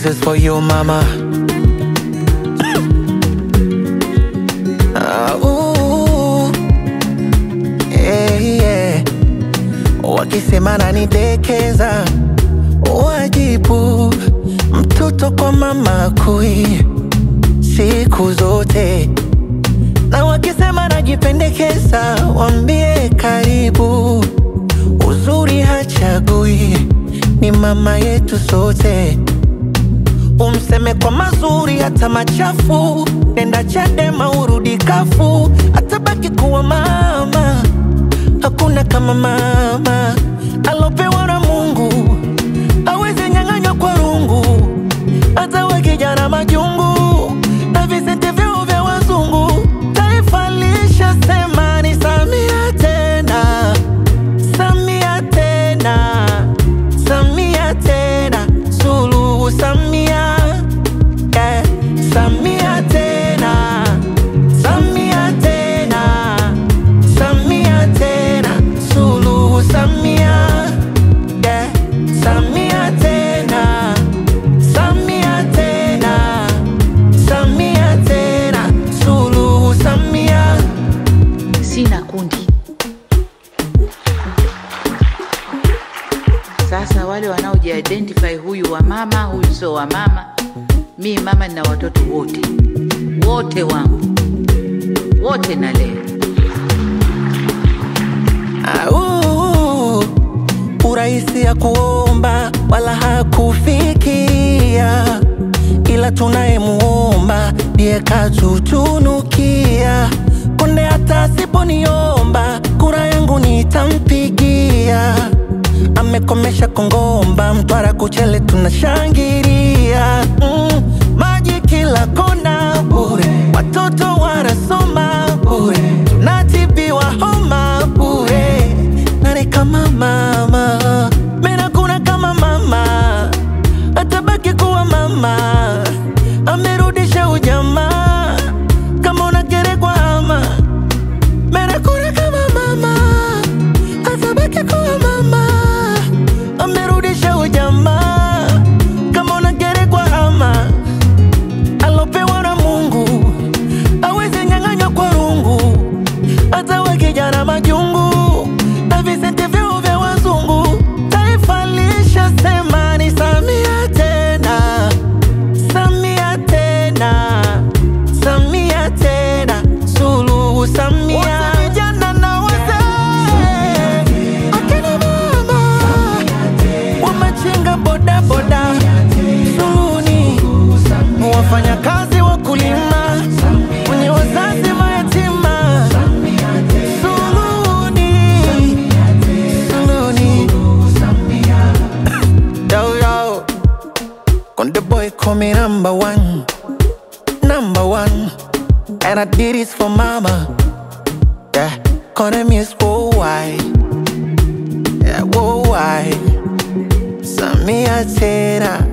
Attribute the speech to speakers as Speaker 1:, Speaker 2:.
Speaker 1: This is for you mama. Ah, ooh. Yeah, yeah. Wakisema nanidekeza, wajibu mtoto kwa mama kui siku zote, na wakisema najipendekeza, wambie karibu. Uzuri hachagui, ni mama yetu sote. Umseme kwa mazuri hata machafu, nenda Chadema urudi kafu, atabaki kuwa mama. Hakuna kama mama alopewa na Mungu, awezi nyang'anywa kwa rungu, hata wakijana majungu na visenti vyao vya wazungu. Taifa lishasema ni Samia tena, Samia tena, Samia tena, Suluhu Samia, yeah. Samia tena, Samia tena, Samia tena, Suluhu Samia, yeah. Samia tena, Samia tena, Samia tena, Suluhu Samia.
Speaker 2: sina kundi. Sasa wale wanaojiidentify, huyu wa mama, huyu sio wa mama. Mi mama nina watoto wote wote wangu wote nalea.
Speaker 1: Au, urahisi ya kuomba wala hakufikia, ila tunayemuomba ndiye katutunukia. Konde hata asiponiomba kura yangu nitampigia. Amekomesha Kongomba, Mtwara, Kuchele tunashangilia. Mm, maji kila kona bure, watoto wanasoma bure, tunatibiwa homa bure. Nani kama mama? Mena kuna kama mama, atabaki kuwa mama. Amerudisha ujamaa, kama unagerekwa ama Mera kuna kama mama, atabaki kuwa mama. Amerudisha ujamaa, kama unagerekwa ama alopewa na Mungu awezi nyang'anywa kwa rungu, hata wakijana majungu na visenti vyao vya wazungu. Taifa lishasema ni Samia tena, Samia tena, Samia tena, Suluhu Samia. Wote vijana na wazee, akina mama wamachinga bodaboda, Suluhuni wafanyakazi wakulima, wenye wazazi mayatima, Suluhuni, Suluhuni. Yo, yo. Konde boy call me number one, number one, and I did this for mama. Yeah, Konde miss worldwide, yeah worldwide. Samia tena